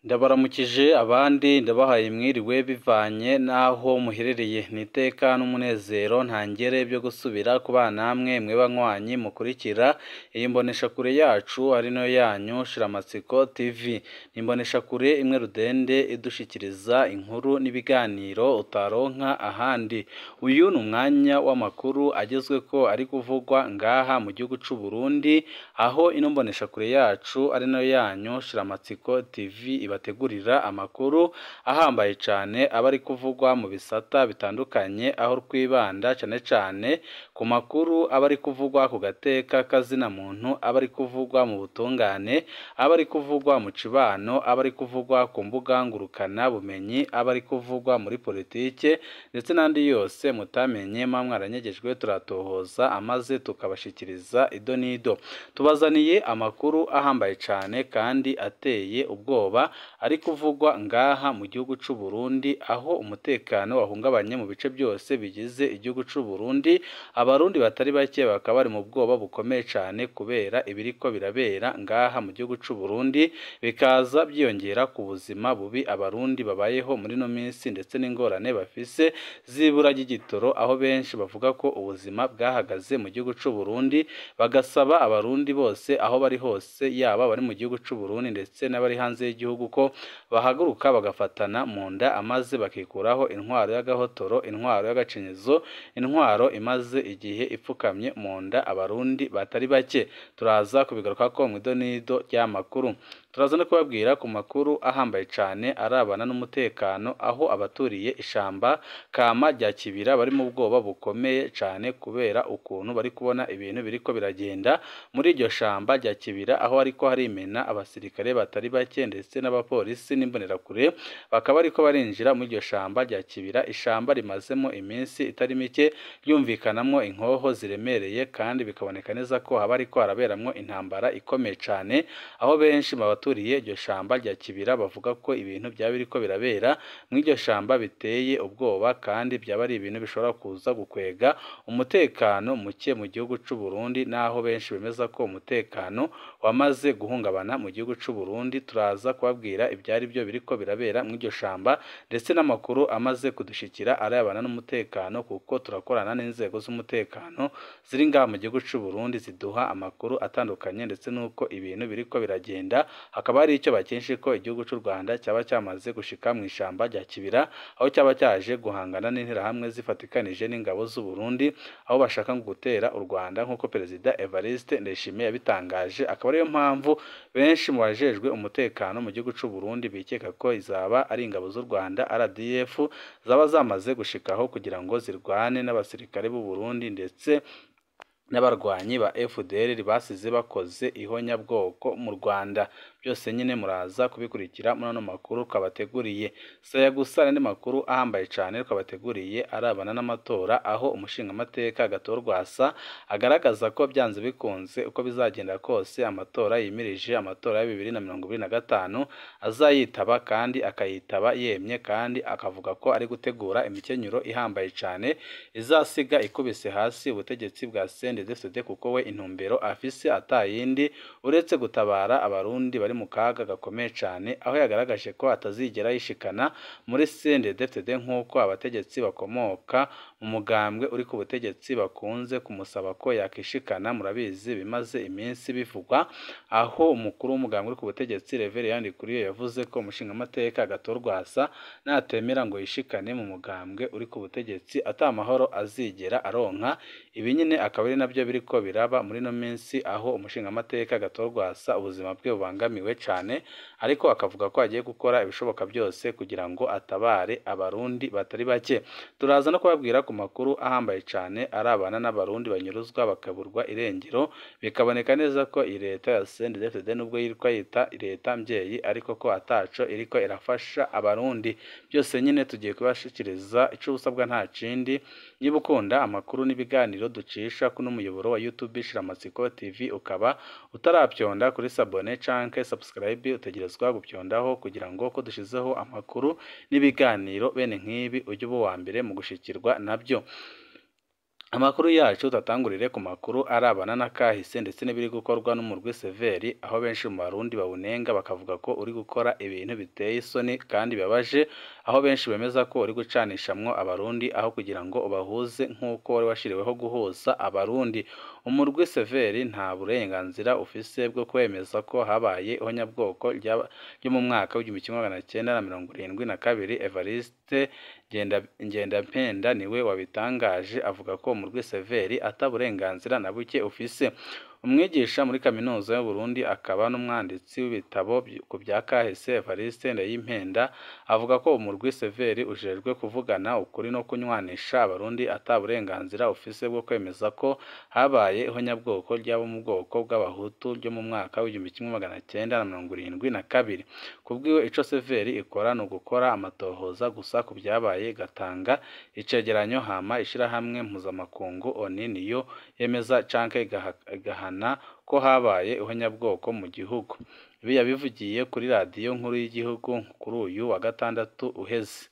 ndabaramukije abandi ndabahaye mwiriwe bivanye n'aho muherereye ni iteka n'umunezero ntangere byo gusubira kubana namwe mwe banywanyi mukurikira iyi mboneshakure yacu ari nayo yanyu shiramatsiko tv ni imboneshakure imwe rudende idushikiriza inkuru n'ibiganiro utaronka ahandi uyu ni umwanya w'amakuru agezwe ko ari kuvugwa ngaha mu gihugu c'u Burundi aho ino mboneshakure yacu ari nayo yanyu shiramatsiko tv ibategurira amakuru ahambaye cyane aba ari kuvugwa mu bisata bitandukanye aho twibanda cyane cyane ku makuru aba ari kuvugwa ku gateka kazina muntu aba ari kuvugwa mu butungane aba ari kuvugwa mu cibano aba ari kuvugwa ku mbuga ngurukana bumenyi aba ari kuvugwa muri politike ndetse n'andi yose mutamenye mwa mwaranyegejwe turatohoza amaze tukabashikiriza ido n'ido tubazaniye amakuru ahambaye cyane kandi ateye ubwoba ari kuvugwa ngaha mu gihugu c'u Burundi aho umutekano wahungabanye mu bice byose bigize igihugu c'u Burundi abarundi batari bake bakaba bari mu bwoba bukomeye cyane kubera ibiriko birabera ngaha mu gihugu c'u Burundi bikaza byiyongera ku buzima bubi abarundi babayeho muri no minsi ndetse n'ingorane bafise zibura ry'igitoro aho benshi bavuga ko ubuzima bwahagaze mu gihugu c'u Burundi bagasaba abarundi bose aho bari hose yaba bari mu gihugu c'u Burundi ndetse n'abari hanze y'igihugu ko bahaguruka bagafatana mu nda amaze bakikuraho intwaro y'agahotoro intwaro y'agacinyizo intwaro imaze igihe ipfukamye mu nda abarundi batari bake turaza kubigaruka ko mu idonido ry'amakuru turaza no kubabwira ku makuru ahambaye cyane arabana n'umutekano aho abaturiye ishamba kama rya kibira bari mu bwoba bukomeye cyane kubera ukuntu bari kubona ibintu biriko biragenda muri iryo shamba rya kibira aho ariko harimena abasirikare batari bake ndetse n'abapolisi n'imbonerakure bakaba ariko barinjira muri iryo shamba rya kibira ishamba rimazemo iminsi itari mike ryumvikanamo inkoho ziremereye kandi bikaboneka neza ko haba ariko haraberamwo intambara ikomeye cyane aho benshi mu baturiye iryo shamba rya kibira bavuga ko ibintu byaba biriko birabera muri iryo shamba biteye ubwoba kandi byaba ari ibintu bishobora kuza gukwega umutekano muke mu gihugu c'u Burundi naho benshi bemeza ko umutekano wamaze guhungabana mu gihugu c'u Burundi turaza kubabwira ibyari byo biriko birabera muri iryo shamba ndetse n'amakuru amaze kudushikira arayabana n'umutekano kuko turakorana n'inzego z'umutekano ziri ngaha mu gihugu c'u Burundi ziduha amakuru atandukanye ndetse n'uko ibintu biriko biragenda hakaba hari icyo bakenshi ko igihugu cy'u Rwanda cyaba cyamaze gushika mu ishamba rya Kibira aho cyaba cyaje guhangana n'interahamwe zifatikanije n'ingabo z'u Burundi aho bashaka gutera u Rwanda nk'uko perezida Evariste Ndayishimiye yabitangaje akaba ariyo mpamvu benshi mu bajejwe umutekano mu gihugu cy'u Burundi bikeka ko izaba ari ingabo z'u Rwanda RDF zaba zamaze gushikaho kugira ngo zirwane n'abasirikare b'u Burundi ndetse n'abarwanyi ba FDLR basize bakoze ihonyabwoko mu Rwanda byose nyine muraza kubikurikira muri ano makuru twabateguriye saya gusa n'andi makuru ahambaye cyane twabateguriye arabana n'amatora aho umushingamateka Gatorwasa agaragaza ko byanze bikunze uko bizagenda kose amatora yimirije amatora ya bibiri na mirongo ibiri na gatanu azayitaba kandi akayitaba yemye kandi akavuga ko ari gutegura imikenyero ihambaye cyane izasiga ikubise hasi ubutegetsi bwa CNDD-FDD kuko we intumbero afise atayindi uretse gutabara abarundi bari mu kaga gakomeye cyane aho yagaragaje ko atazigera yishikana muri CNDD-FDD nk'uko abategetsi bakomoka mu mugambwe uri ku butegetsi bakunze kumusaba ko yakishikana murabizi bimaze iminsi bivugwa aho umukuru w'umugambwe uri ku butegetsi Reverien Ndikuriyo yavuze ko umushingamateka Gatorwasa natemera ngo yishikane mu mugambwe uri ku butegetsi atamahoro azigera aronka ibi nyine akaba ari nabyo biriko biraba muri no minsi aho umushingamateka Gatorwasa ubuzima bwe bubangamiwe cyane ariko akavuga ko agiye gukora ibishoboka byose kugira ngo atabare abarundi batari bake turaza no kubabwira ku makuru ahambaye cyane arabana n'abarundi banyuruzwa bakaburwa irengero bikaboneka neza ko iyi leta ya CNDD-FDD nubwo yitwa yita leta mbyeyi ariko ko ataco iriko irafasha abarundi byose nyine tugiye kubashikiriza ico usabwa nta kindi niba ukunda amakuru n'ibiganiro ducisha kuno muyoboro wa YouTube Shiramatsiko TV ukaba utarapyonda kuri sabone canke subscribe utegerezwa gupyondaho kugira ngo ko dushizeho amakuru n'ibiganiro bene nk'ibi ujye uba uwa mbere mu gushikirwa nabyo Amakuru yacu tutatangurire ku makuru arabana n'akahise ndetse n'ibiri gukorwa n'umurwi Severi aho benshi mu Barundi bawunenga bakavuga ko uri gukora ibintu biteye isoni kandi bibabaje aho benshi bemeza ko uri gucanishamwo Abarundi aho kugira ngo ubahuze nk'uko wari washiriweho guhuza Abarundi umurwi Severi nta burenganzira ufise bwo kwemeza ko habaye ihonyabwoko ryo mu mwaka w'igihumbi kimwe magana cyenda na mirongo irindwi na kabiri Evariste Ngendampenda niwe wabitangaje avuga ko umurwi Severi ata burenganzira na buke ufise umwigisha muri kaminuza y'u Burundi akaba n'umwanditsi w'ibitabo ku bya kahise Evariste Ndayimpenda avuga ko umurwi Severi ujejwe kuvugana ukuri no kunywanisha Abarundi ata burenganzira ufise bwo kwemeza ko habaye ihonyabwoko ry'abo mu bwoko bw'Abahutu ryo mu mwaka w'igihumbi kimwe magana cyenda na mirongo irindwi na kabiri kubwiwe ico Severi ikora ni ugukora amatohoza gusa ku byabaye igatanga icegeranyo hama ishirahamwe mpuzamakungu ONU niyo yemeza canke igahana ko habaye ihonyabwoko mu gihugu ibi yabivugiye kuri radiyo nkuru y'igihugu kuri uyu wa gatandatu uheze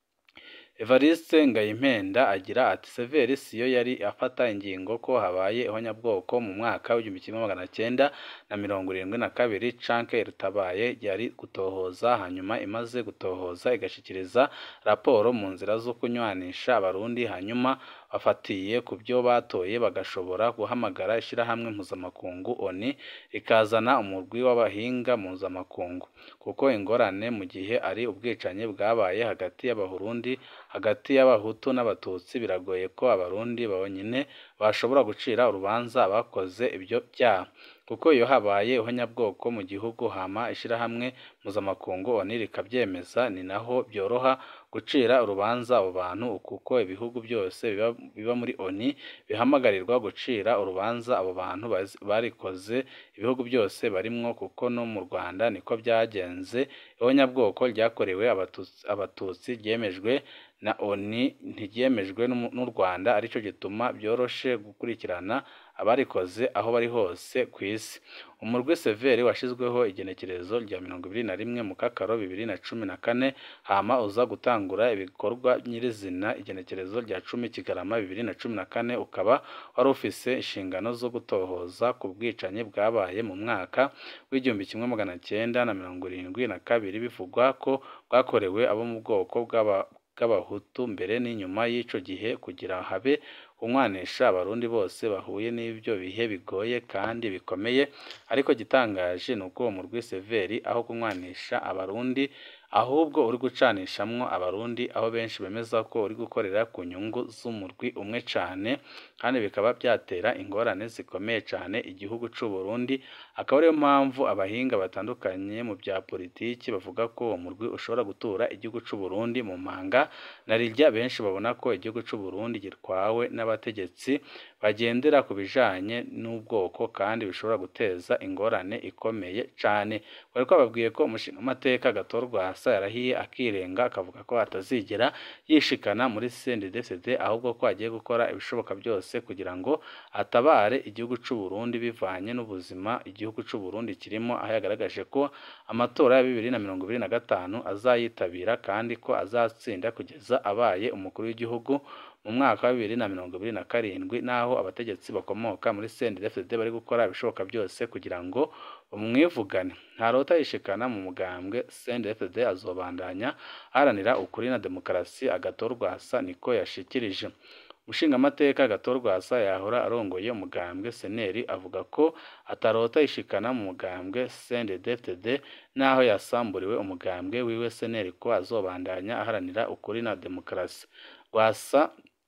Evariste Ngayimpenda agira ati Severi siyo yari afata ingingo ko habaye ihonyabwoko mu mwaka w'igihumbi kimwe magana cyenda na mirongo irindwi na kabiri canke ritabaye yari gutohoza hanyuma imaze gutohoza igashikiriza raporo mu nzira zo kunywanisha Abarundi hanyuma bafatiye ku byo batoye bagashobora guhamagara ishirahamwe mpuzamakungu ONU rikazana umurwi w'abahinga mpuzamakungu kuko ingorane mu gihe ari ubwicanyi bwabaye hagati y'Abarundi hagati y'Abahutu n'Abatutsi biragoye ko Abarundi bonyine bashobora gucira urubanza abakoze ibyo byaha kuko iyo habaye ihonyabwoko mu gihugu hama ishirahamwe mpuzamakungu ONU rikabyemeza ni naho byoroha gucira urubanza abo bantu kuko ibihugu byose biba, biba muri ONU bihamagarirwa gucira urubanza abo bantu barikoze ibihugu byose barimwo kuko no mu Rwanda niko byagenze ihonyabwoko ryakorewe abatutsi, abatutsi ryemejwe na ONU ntiryemejwe n'u Rwanda arico gituma byoroshe gukurikirana abarikoze aho bari hose ku isi umurwi Severi washizweho igenekerezo rya mirongo ibiri na rimwe mu kakaro bibiri na cumi na kane hama uza gutangura ibikorwa nyirizina igenekerezo rya cumi Kigarama bibiri na cumi na kane ukaba wari ufise inshingano zo gutohoza ku bwicanyi bwabaye mu mwaka w'igihumbi kimwe magana cyenda na mirongo irindwi na kabiri bivugwa ko bwakorewe abo mu bwoko bw'aba bw'abahutu mbere n'inyuma y'ico gihe kugira habe kunywanisha abarundi bose bahuye n'ibyo bihe bigoye kandi bikomeye ariko gitangaje ni uko uwo murwi Severi aho kunywanisha abarundi ahubwo uri gucanishamwo abarundi aho benshi bemeza ko uri gukorera ku nyungu z'umurwi umwe cane kandi bikaba byatera ingorane zikomeye cane igihugu c'u Burundi akaba ariyo mpamvu abahinga batandukanye mu bya politiki bavuga ko uwo murwi ushobora gutura igihugu c'u Burundi mu manga na rirya benshi babona ko igihugu c'u Burundi gitwawe n'abategetsi bagendera ku bijanye n'ubwoko kandi bishobora guteza ingorane ikomeye cane bari bababwiye ko umushingamateka gatorwa hasa yarahiye akirenga akavuga ko atazigera yishikana muri CNDD-FDD ahubwo ko agiye gukora ibishoboka byose kugira ngo atabare igihugu c'u Burundi bivanye n'ubuzima igihugu c'u Burundi kirimo aho yagaragaje ko amatora ya bibiri na mirongo ibiri na gatanu azayitabira kandi ko azatsinda kugeza abaye umukuru w'igihugu mu mwaka wa bibiri na mirongo ibiri na karindwi naho abategetsi bakomoka muri CNDD-FDD bari gukora ibishoboka byose kugira ngo bamwivugane ntarota yishikana mu mugambwe CNDD-FDD azobandanya aharanira ukuri na demokarasi agatorwa hasa niko yashikirije umushingamateka gatorwa hasa yahora arongoye umugambwe seneri avuga ko atarota yishikana mu mugambwe CNDD-FDD naho yasamburiwe umugambwe wiwe seneri ko azobandanya aharanira ukuri na demokarasi rwasa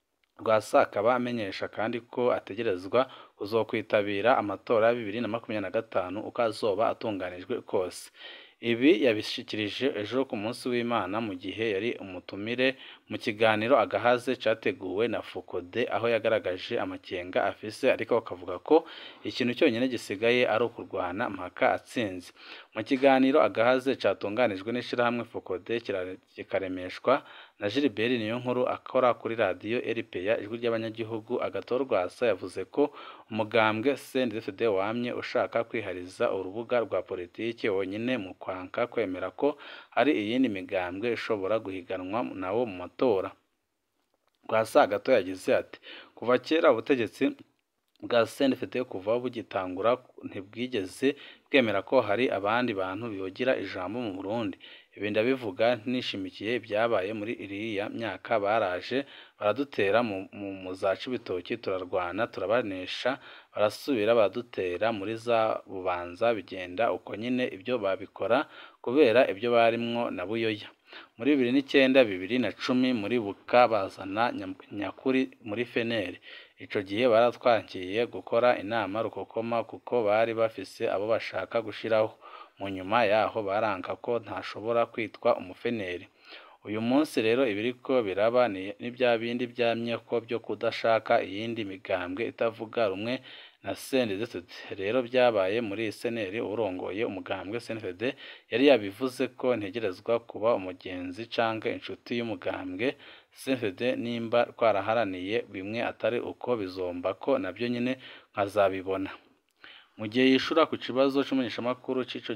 rwasa akaba amenyesha kandi ko ategerezwa kuzokwitabira amatora ya bibiri na makumyabiri na gatanu uko azoba atunganijwe kose ibi yabishikirije ejo ku munsi w'Imana mu gihe yari umutumire mu kiganiro agahaze cyateguwe na Fokode aho yagaragaje amakenga afise ariko akavuga ko ikintu cyonyine gisigaye ari ukurwana mpaka atsinze mu kiganiro agahaze cyatunganijwe n'ishyirahamwe Fokode kikaremeshwa na Gilbert Niyonkuru akora kuri radiyo RPA ijwi ry'abanyagihugu agatorwa hasa yavuze ko umugambwe CNDD-FDD wamye ushaka kwihariza urubuga rwa politiki wonyine mu kwanka kwemera ko hari iyindi migambwe ishobora guhiganwa nawo mu matora Rwasagato yagize ati kuva kera ubutegetsi bwa CNDD kuva bugitangura ntibwigeze bwemera ko hari abandi bantu biyogira ijambo mu Burundi ibi ndabivuga nishimikiye ibyabaye muri iriya myaka baraje baradutera mu za Cibitoki turarwana turabanesha barasubira baradutera muri za Bubanza bigenda uko nyine ibyo babikora kubera ibyo barimwo na Buyoya muri bibiri n'icyenda bibiri na cumi muri buka bazana nyakuri muri feneri icyo gihe baratwangiye gukora inama rukokoma kuko bari bafise abo bashaka gushiraho mu nyuma yaho baranka ko ntashobora kwitwa umufeneri uyu munsi rero ibiriko biraba ni bya bindi byamye ko byo kudashaka iyindi migambwe itavuga rumwe na CNDD rero byabaye muri seneri urongoye umugambwe CNDD yari yabivuze ko ntegerezwa kuba umugenzi canke inshuti y'umugambwe CNDD nimba twaraharaniye bimwe atari uko bizomba ko nabyo nyine nkazabibona mu gihe yishura ku kibazo c'umunyeshamakuru c'ico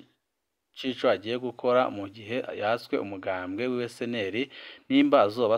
c'ico agiye gukora mu gihe yaswe umugambwe w'iwe seneri nimba azoba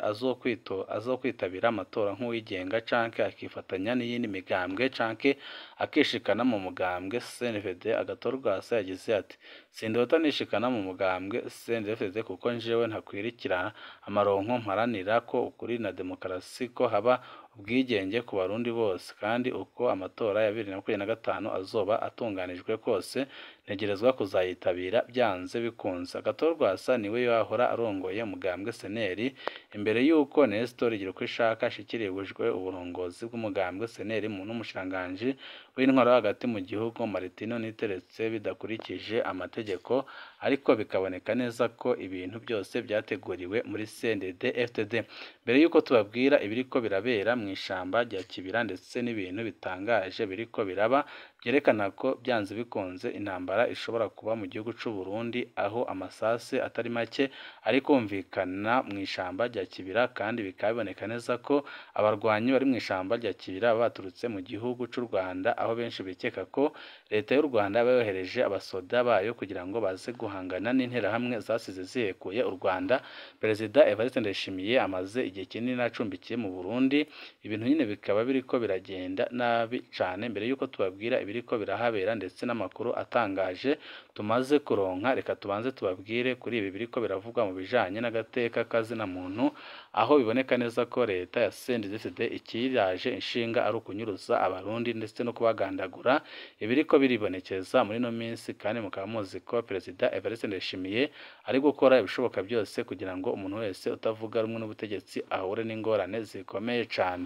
azokwitabira amatora nk'uwigenga canke akifatanya n'iyindi migambwe canke akishikana mu mugambwe CNDD agatorwasa yagize ati sindota nishikana mu mugambwe CNDD kuko njewe ntakwirikira amaronko mparanira ko ukuri na demokarasi ko haba ubwigenge ku barundi bose kandi uko amatora ya bibiri na makumyabiri na gatanu azoba atunganijwe kose ntegerezwa kuzayitabira byanze bikunze agatorwasa niwe yahora arongoye umugambwe seneri imbere y'uko Nestor Girukishaka ashyikirijwe uburongozi bw'umugambwe seneri mu n'umushiranganji w'intwaro hagati mu gihugu Martino niteretse bidakurikije amategeko ariko bikaboneka neza ko ibintu byose byateguriwe muri CNDD FDD mbere y'uko tubabwira ibiriko birabera mu ishamba rya Kibira ndetse n'ibintu bitangaje biriko biraba byerekana ko byanze bikunze intambara ishobora kuba mu gihugu cy'u Burundi aho amasase atari make ari kumvikana mu ishamba rya Kibira kandi bikaba biboneka neza ko abarwanyi bari mu ishamba rya Kibira baturutse mu gihugu cy'u Rwanda aho benshi bikeka ko leta y'u Rwanda yohereje abasoda bayo kugira ngo baze guhangana n'interahamwe zasize zihekuye u Rwanda Perezida Evariste Ndayishimiye amaze igihe kinini acumbikiye mu Burundi ibintu nyine bikaba biriko biragenda nabi cyane mbere y'uko tubabwira ibiriko birahabera ndetse n'amakuru atangaje tumaze kuronka reka tubanze tubabwire kuri ibi biriko biravugwa mu bijanye n'agateka kazina muntu aho biboneka neza ko leta ya CNDD ikiraje inshinga ari ukunyuruza abarundi ndetse no kubagandagura ibiriko biribonekeza muri no minsi kandi mukaba muzi ko Perezida Evariste Ndayishimiye ari gukora ibishoboka byose kugira ngo umuntu wese utavuga rumwe n'ubutegetsi ahure n'ingorane zikomeye cyane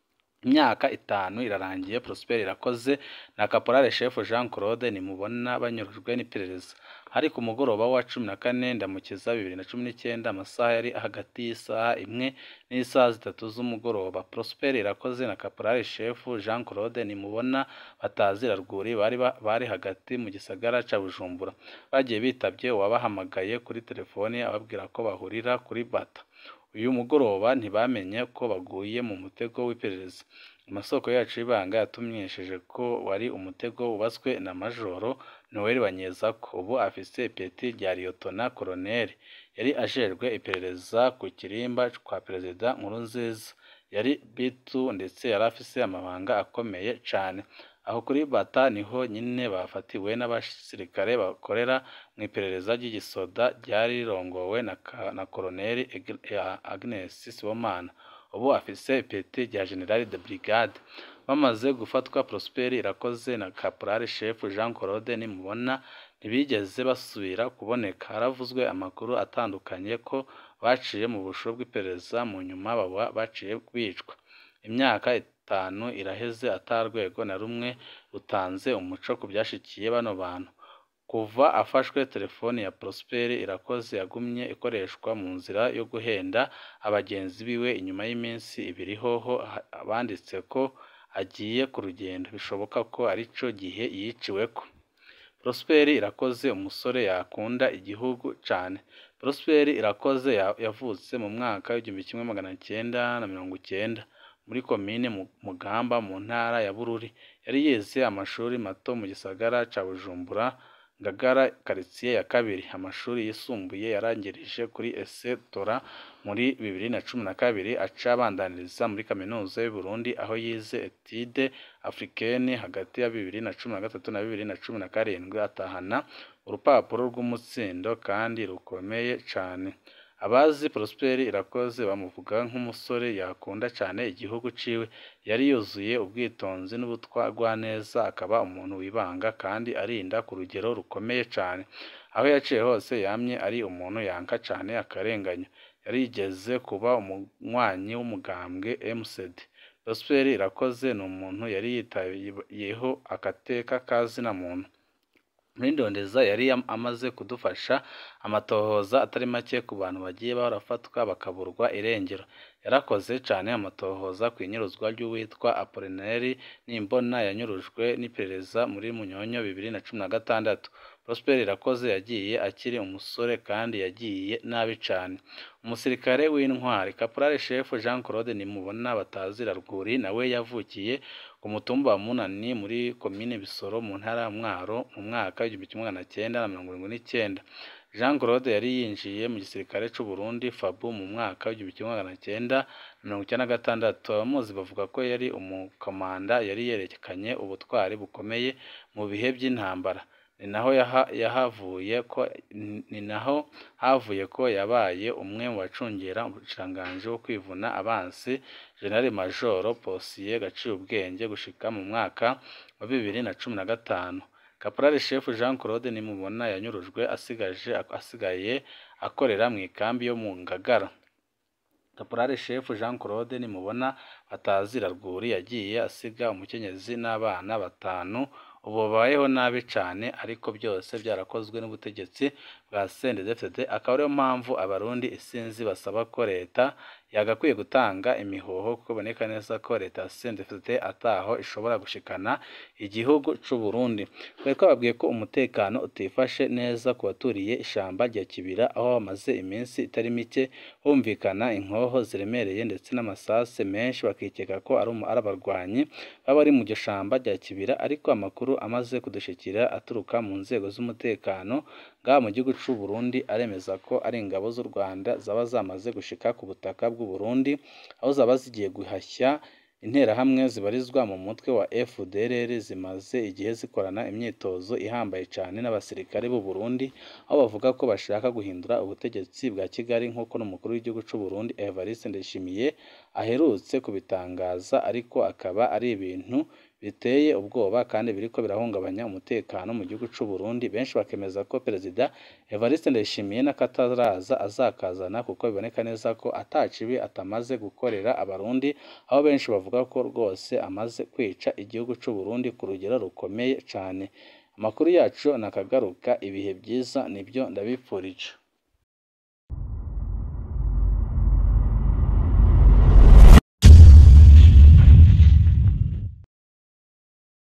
imyaka itanu irarangiye Prosper irakoze na Caporal Chef Jean Claude nimubona banyurujwe n'iperereza hari ku mugoroba wa cumi na kane ndamukiza bibiri na cumi n'icyenda amasaha yari hagati y'isaha imwe n'isaha zitatu z'umugoroba Prosper irakoze na Caporal Chef Jean Claude nimubona batazira rwuri bari bari hagati mu gisagara ca Bujumbura bagiye bitabye uwabahamagaye kuri telefoni ababwira ko bahurira kuri bata uyu mugoroba ntibamenye ko baguye mu mutego w'iperereza amasoko yacu y'ibanga yatumenyesheje ko wari umutego wubatswe na majoro noel banyezako ubu afise ipeti rya liyotona koroneli yari ajejwe iperereza ku kirimba kwa perezida nkurunziza yari bitu ndetse yari afise amabanga akomeye cane aho kuri bata niho nyine bafatiwe n'abasirikare bakorera mu iperereza ry'igisoda ryari rirongowe na, na koroneli Agnes Sibomana ubu afise ipeti rya general de brigade bamaze gufatwa Prosper Irakoze na Caporal Chef Jean Claude nimubona ntibigeze basubira kuboneka haravuzwe amakuru atandukanye ko baciye mu busho bw'iperereza mu nyuma baba baciye bicwa imyaka itanu iraheze atarwego na rumwe rutanze umuco ku byashikiye bano bantu kuva afashwe telefoni ya Prosper Irakoze yagumye ikoreshwa mu nzira yo guhenda abagenzi biwe inyuma y'iminsi ibiri hoho banditse ko agiye ku rugendo bishoboka ko arico gihe yiciweko Prosper Irakoze umusore yakunda igihugu cane Prosper Irakoze yavutse mu mwaka w'igihumbi kimwe magana cyenda na mirongo icyenda muri komine Mugamba mu ntara ya Bururi yari yize amashuri mato mu gisagara ca Bujumbura Ngagara karitsiye ya kabiri amashuri yisumbuye yarangirije kuri ese tora muri bibiri na cumi na kabiri aca abandaniriza muri kaminuza y'u Burundi aho yize etide africaine hagati ya bibiri na cumi na gatatu na bibiri na cumi na karindwi atahana urupapuro rw'umutsindo kandi rukomeye cane abazi Prosper Irakoze bamuvuga nk'umusore yakunda cyane igihugu ciwe yari yuzuye ubwitonzi n'ubutwagwaneza akaba umuntu wibanga kandi arinda ku rugero rukomeye cyane aho yaciye hose yamye ari umuntu yanka cyane akarenganya yarigeze kuba umunywanyi w'umugambwe MCD Prosper Irakoze ni umuntu yari yitayeho agateka kazina muntu muri ndondeza yari amaze kudufasha amatohoza atari make ku bantu bagiye barafatwa bakaburwa irengero yarakoze cyane amatohoza ku inyuruzwa ry'uwitwa Apollinaire Nimbona yanyurujwe n'iperereza muri Munyonyo bibiri na cumi na gatandatu Prosper Irakoze yagiye akiri umusore kandi yagiye nabi cyane umusirikare w'intwari Caporal Chef Jean Claude Nimubona batazira rwuri nawe yavukiye ku mutumba wa Munani muri komine Bisoro mu ntara ya Mwaro mu mwaka w'igihumbi kimwe magana cyenda na mirongo irindwi n'icyenda Jean Claude yari yinjiye mu gisirikare cy'u Burundi FABU mu mwaka w'igihumbi kimwe magana cyenda na mirongo icyenda na gatandatu abamuzi bavuga ko yari umukomanda yari yerekanye ubutwari bukomeye mu bihe by'intambara ni naho yahavuye ko ni naho havuye ko yabaye umwe mu bacungera ubushinganje wo kwivuna abansi General Major Posiye gaciye ubwenge gushika mu mwaka wa bibiri na cumi na gatanu Caporal Chef Jean Claude Nimubona yanyurujwe asigaje asigaye akorera mu ikambi yo mu Ngagara Caporal Chef Jean Claude Nimubona batazira rwuri yagiye asiga umukenyezi n'abana batanu ubu babayeho nabi cyane ariko byose byarakozwe n'ubutegetsi bwa CNDD-FDD akaba ariyo mpamvu abarundi isinzi basaba ko leta yagakwiye gutanga imihoho kuko biboneka neza ko leta ya CNDD-FDD ataho ishobora gushikana igihugu c'u Burundi twari twababwiye ko umutekano utifashe neza ku baturiye ishamba rya Kibira aho hamaze iminsi itari mike humvikana inkoho ziremereye ndetse n'amasase menshi bakikeka ko ari abarwanyi baba bari mu gishamba rya Kibira ariko amakuru amaze kudushikira aturuka mu nzego z'umutekano ngaha mu gihugu c'u Burundi aremeza ko ari ingabo z'u Rwanda zaba zamaze gushika ku butaka bw'u Burundi aho zaba zigiye guhashya interahamwe zibarizwa mu mutwe wa FDLR zimaze igihe zikorana imyitozo ihambaye cyane n'abasirikare b'u Burundi aho bavuga ko bashaka guhindura ubutegetsi bwa Kigali nk'uko n'umukuru w'igihugu c'u Burundi Evariste Ndayishimiye aherutse kubitangaza ariko akaba ari ibintu biteye ubwoba kandi biriko birahungabanya umutekano mu gihugu c'u Burundi benshi bakemeza ko perezida Evariste Ndayishimiye n'akataraza azakazana kuko biboneka neza ko atacibi atamaze gukorera abarundi aho benshi bavuga ko rwose amaze kwica igihugu c'u Burundi ku rugero rukomeye cane amakuru yacu nakagaruka ibihe byiza nibyo ndabipfurije